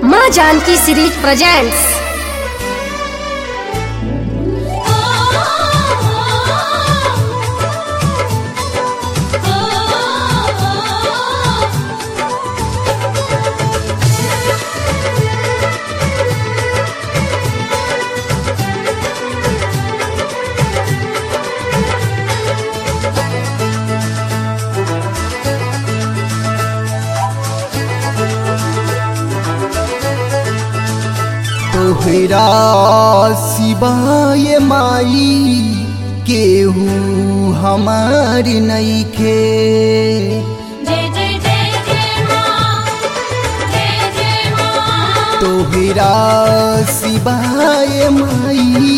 माँ Janaki series presents तोहरा सिवाय माई केहू हमार नईखे जय जय जय जय माँ जय जय माँ तोहरा सिवाय माई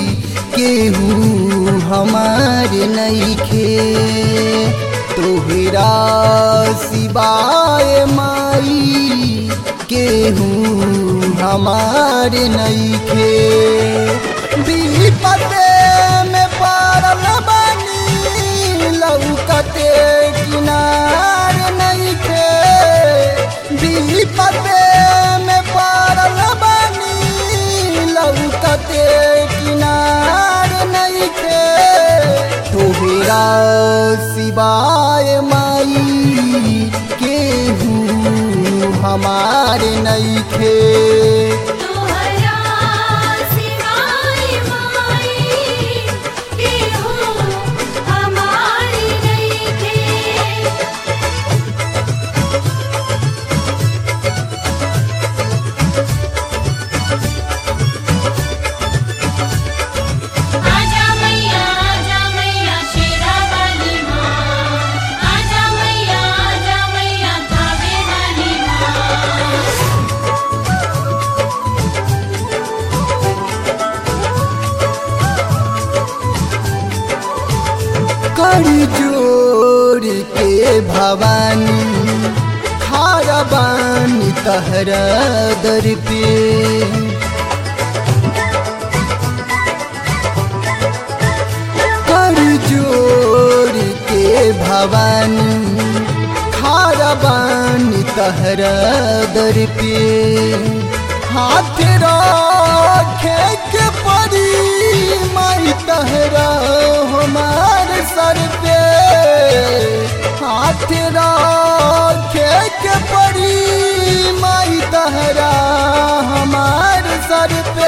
केहू हमार नईखे तोहरा सिवाय माई केहू हमार नईखे विपते में पड़ल बानी लौकते किनार नईखे विपते में पड़ल बानी लौकते किनार नईखे तोहरा सिवाय माई केहू हमार नईखे तोहरा सिवाय माई केहू हमारी नइखे आजा मैया आजा मैया शेरा वाली माँ आजा मैया आजा मैया थावे वाली माँ कर जोड़ के भवानी खारा बानी तहरा दर पे कर जोड़ के भवानी खारा बानी तहरा दर पे हाथ रखे के परी माई तहरा हमार सर पे हाथ रखे के परी माई तहरा हमार सर पे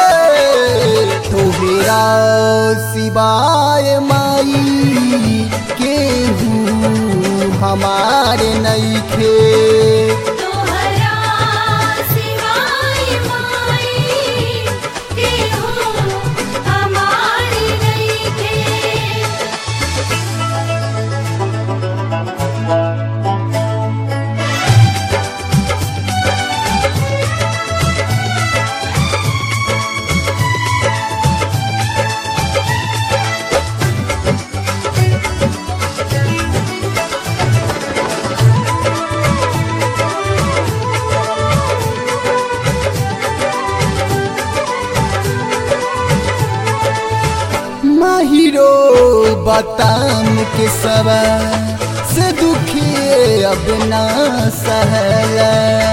तोहरा सिवाय माई केहू हमार नईखे तोहरा सिवाय माई केहू हमारी नइखे माहिरो बताम के सवा से दुखी अब ना सहला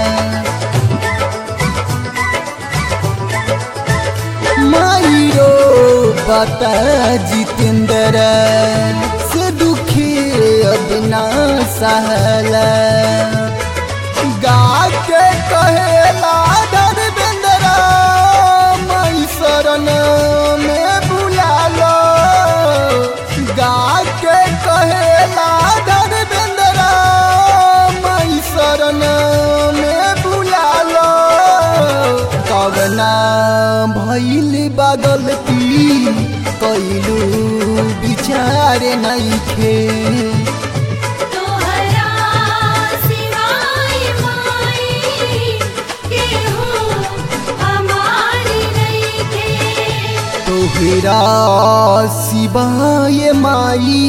माहिरो बता जितेंद्र से दुखी अब ना सहला गा के कहेला धर्मेंद्र मई शरण में बुला लो गा के कहेला धर्मेंद्र मई शरण में बुला लो कवना भैल बगलती कैलू विचार नईखे तोहरा सिवाय माई केहू हमारी नइखे तोहरा सिवाय माई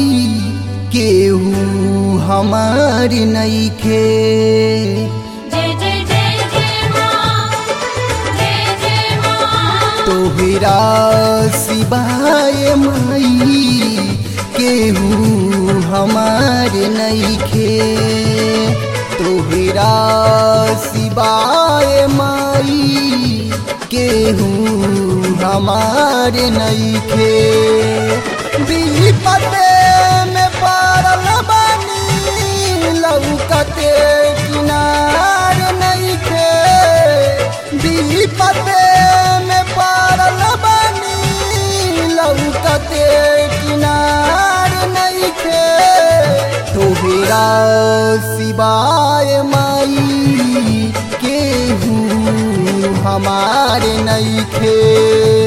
केहू हमार नईखे जय जय जय जय माँ जय जय माँ तोहरा सिवाय माई केहू हमार नईखे तोहरा सिवाय माई केहू हमारे नईखे विपते में पड़ल बानी लौकते किनार नईखे विपते में पड़ल बानी लौकते किनार नईखे तोहरा सिवाय माई केहू हमारे नईखे